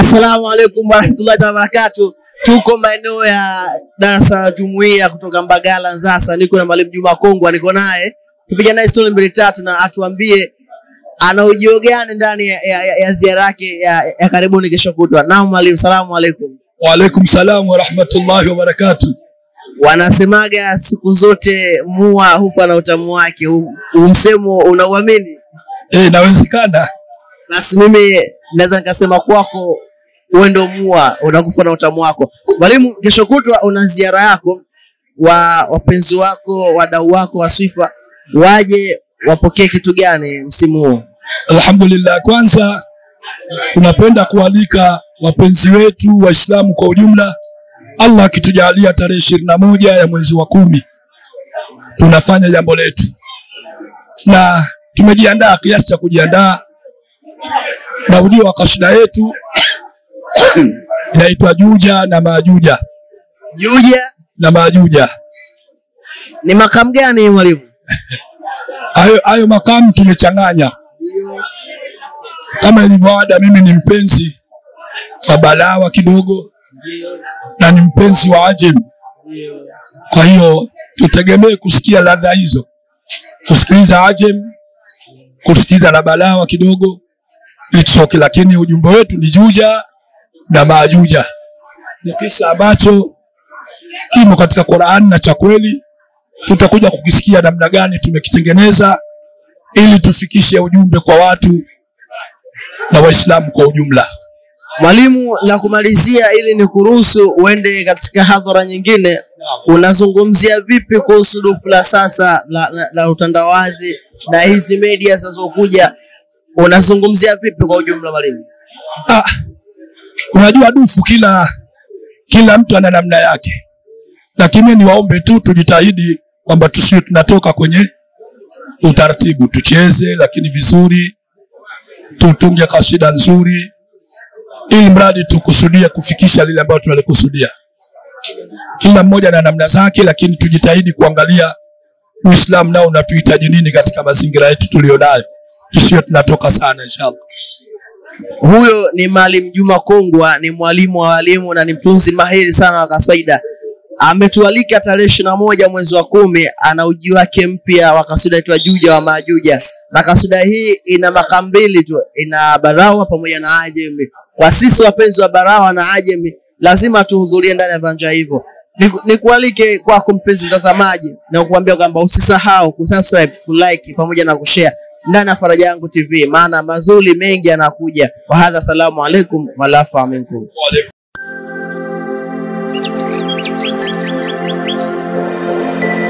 Assalamu alaikum warahmatullahi wabarakatuh. Tuko maeneo ya darasa la jumuiya kutoka Mbagala Nzasa, niko na mwalimu Juma Kongwa, niko naye tupiga naye stori mbili tatu, na atuambie ana ujio gani ndani ya, ya, ya, ya ziara yake ya, ya karibuni kesho kutwa. Naam mwalimu, salamu alaikum. Waalaikum salam warahmatullahi wabarakatuh. Wanasemaga siku zote mua hufa na utamu wake. Huu huu msemo unauamini? Eh, inawezekana. Basi mimi naweza nikasema kwako wewe ndo mua unakufa na utamu wako. Mwalimu, kesho kutwa una ziara yako, wa wapenzi wako wadau wako wa Swifa waje wapokee kitu gani msimu huu? Alhamdulillah, kwanza tunapenda kualika wapenzi wetu Waislamu kwa ujumla, Allah akitujalia tarehe ishirini na moja ya mwezi wa kumi tunafanya jambo letu, na tumejiandaa kiasi cha kujiandaa, na ujio wa kasida yetu inaitwa Juja na Majuja Juja na Majuja. ni makamu gani mwalimu? Hayo hayo makamu tumechanganya kama ilivyo ada. Mimi ni mpenzi wa balawa kidogo na ni mpenzi wa Ajem, kwa hiyo tutegemee kusikia ladha hizo, kusikiliza Ajem, kusikiliza na balawa kidogo ili tusoke, lakini ujumbe wetu ni Juja na Majuja. Ni kisa ambacho kimo katika Qur'an na cha kweli tutakuja kukisikia namna gani tumekitengeneza ili tufikishe ujumbe kwa watu na Waislamu kwa ujumla. Mwalimu, la kumalizia, ili ni kuruhusu uende katika hadhara nyingine, unazungumzia vipi kuhusu dufu la sasa la, la, la utandawazi na hizi media zinazokuja, unazungumzia vipi kwa ujumla mwalimu? Ah, unajua dufu, kila kila mtu ana namna yake, lakini niwaombe tu tujitahidi kwamba tusiwe tunatoka kwenye utaratibu, tucheze lakini vizuri, tutunge kasida nzuri, ili mradi tukusudie kufikisha lile ambalo tunalikusudia. Kila mmoja na namna zake, lakini tujitahidi kuangalia Uislamu nao unatuhitaji nini katika mazingira yetu tulionayo, tusiwe tunatoka sana inshallah. Huyo ni Maalim Juma Kongwa, ni mwalimu wa walimu na ni mtunzi mahiri sana wa kaswida. Ametualika tarehe ishirini na moja mwezi wa kumi, ana uji wake mpya wa kasida itwa Juja wa Majuja, na kasida hii ina maka mbili tu, ina barawa pamoja na ajemi. Kwa sisi wapenzi wa barawa na ajemi, lazima tuhudhurie ndani ya viwanja hivyo. Niku- Nikualike kwako mpenzi mtazamaji, na kukuambia kwamba usisahau kusubscribe, kulike pamoja na kushare ndani ya Faraja Yangu TV, maana mazuri mengi yanakuja. Wahadha, salamu alaikum walafa minkum. Waalaikum